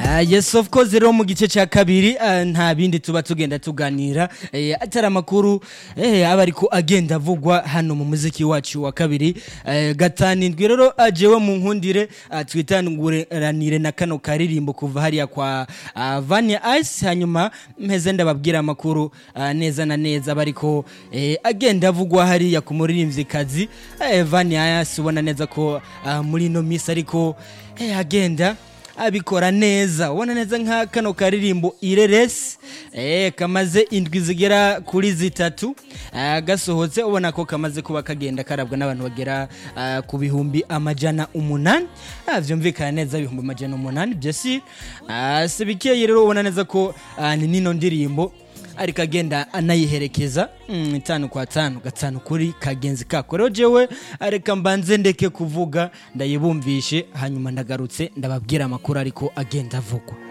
Ah, yes of course rero mu gice cya kabiri ah, nta bindi tuba tugenda tuganira eh, atari amakuru eh, aba ariko agenda avugwa hano mu muziki wacu wa kabiri eh, gatanindwi rero ajewe mu nkundire ah, twitanguranire na kano karirimbo kuva hariya kwa ah, Vania Ice hanyuma mpeze ndababwira amakuru ah, neza na neza aba ariko eh, agenda avugwa hariya ku muririmvyikazi eh, Vania Ice ubona neza ko ah, muri ino misi ariko eh, agenda abikora neza ubona neza nka kano karirimbo ireresi eh, kamaze indwi zigera kuri zitatu ah, gasohotse ubona ko kamaze kuba kagenda karabwa n'abantu bagera ah, ku bihumbi amajana umunani ah, vyumvikana neza ibihumbi amajana umunani byose ah, si bikeye rero ubona neza ko ah, ni nino ndirimbo ariko agenda anayiherekeza mm, tanu kwa tanu gatanu kuri kagenzi kako rero jewe reka mbanze ndeke kuvuga ndayibumvishe hanyuma ndagarutse ndababwira amakuru ariko agenda avugwa